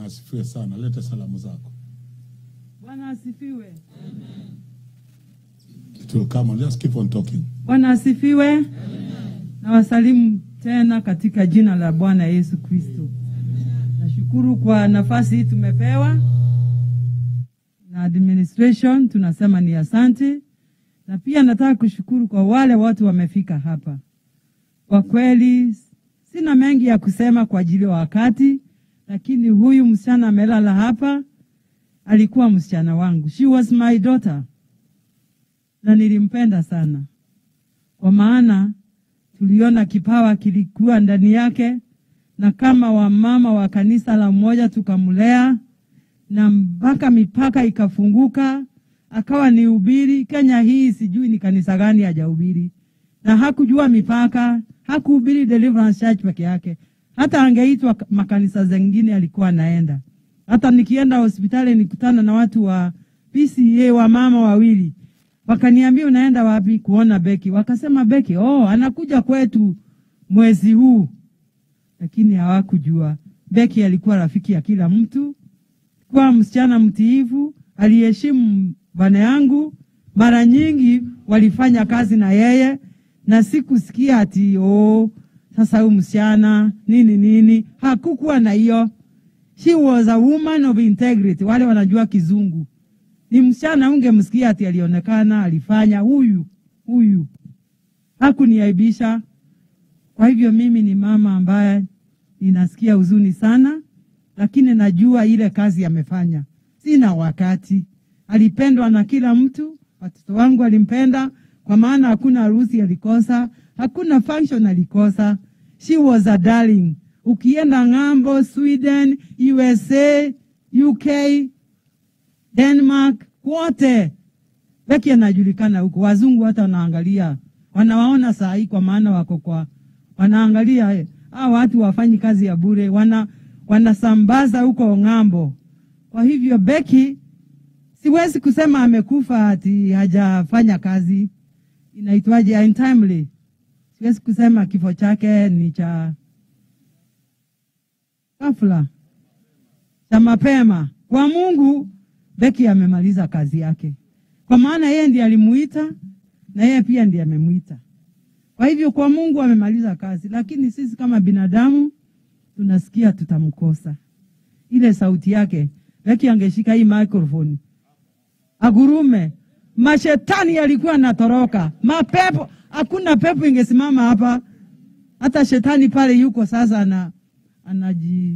Asifiwe sana. Leta salamu zako. Bwana asifiwe. It will come on. Just keep on talking. Bwana asifiwe. Na wasalimu tena katika jina la Bwana Yesu Kristo. Nashukuru kwa nafasi hii tumepewa na administration, tunasema ni asante, na pia nataka kushukuru kwa wale watu wamefika hapa. Kwa kweli sina mengi ya kusema kwa ajili ya wakati, lakini huyu msichana amelala hapa alikuwa msichana wangu, she was my daughter, na nilimpenda sana kwa maana tuliona kipawa kilikuwa ndani yake, na kama wamama wa kanisa la mmoja tukamlea, na mpaka mipaka ikafunguka, akawa ni ubiri Kenya hii. Sijui ni kanisa gani hajahubiri, na hakujua mipaka, hakuhubiri Deliverance Church peke yake, hata angeitwa makanisa zengine alikuwa anaenda. Hata nikienda hospitali nikutana na watu wa PCA wa mama wawili wakaniambia unaenda wapi kuona Beki? Wakasema Beki, oh, anakuja kwetu mwezi huu, lakini hawakujua Beki alikuwa rafiki ya kila mtu, kuwa msichana mtiifu, aliheshimu bwana yangu. Mara nyingi walifanya kazi na yeye, na sikusikia ati oh, sasa huyu msichana nini nini. Hakukuwa na hiyo. She was a woman of integrity. Wale wanajua kizungu ni msichana, ungemsikia ati alionekana alifanya huyu huyu, hakuniaibisha. Kwa hivyo mimi ni mama ambaye ninasikia huzuni sana, lakini najua ile kazi amefanya. Sina wakati, alipendwa na kila mtu, watoto wangu alimpenda, kwa maana hakuna harusi alikosa, hakuna function alikosa. She was a darling. Ukienda ng'ambo, Sweden, USA, UK, Denmark, kwote Beki anajulikana huko. Wazungu hata wanaangalia, wanawaona saa hii, kwa maana wako kwa wanaangalia eh, hao watu wafanyi kazi ya bure, wana wanasambaza huko ng'ambo. Kwa hivyo Beki, siwezi kusema amekufa ati hajafanya kazi, inaitwaje, untimely. Siwezi kusema kifo chake ni cha ghafla, cha mapema. Kwa Mungu Beki amemaliza kazi yake, kwa maana yeye ndiye alimuita na yeye pia ndiye amemuita. Kwa hivyo kwa Mungu amemaliza kazi, lakini sisi kama binadamu tunasikia tutamkosa. Ile sauti yake, Beki angeshika hii microphone agurume, mashetani yalikuwa natoroka, mapepo, hakuna pepo ingesimama hapa. Hata shetani pale yuko sasa, ana anaji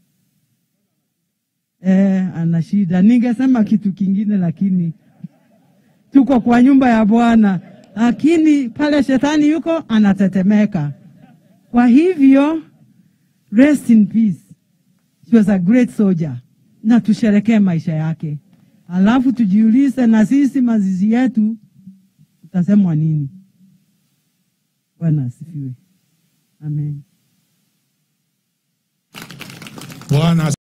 Eh, ana shida. Ningesema kitu kingine, lakini tuko kwa nyumba ya Bwana, lakini pale shetani yuko anatetemeka. Kwa hivyo rest in peace. She was a great soldier, na tusherekee maisha yake, alafu tujiulize na sisi mazizi yetu tutasemwa nini? Bwana asifiwe, amen. Bwana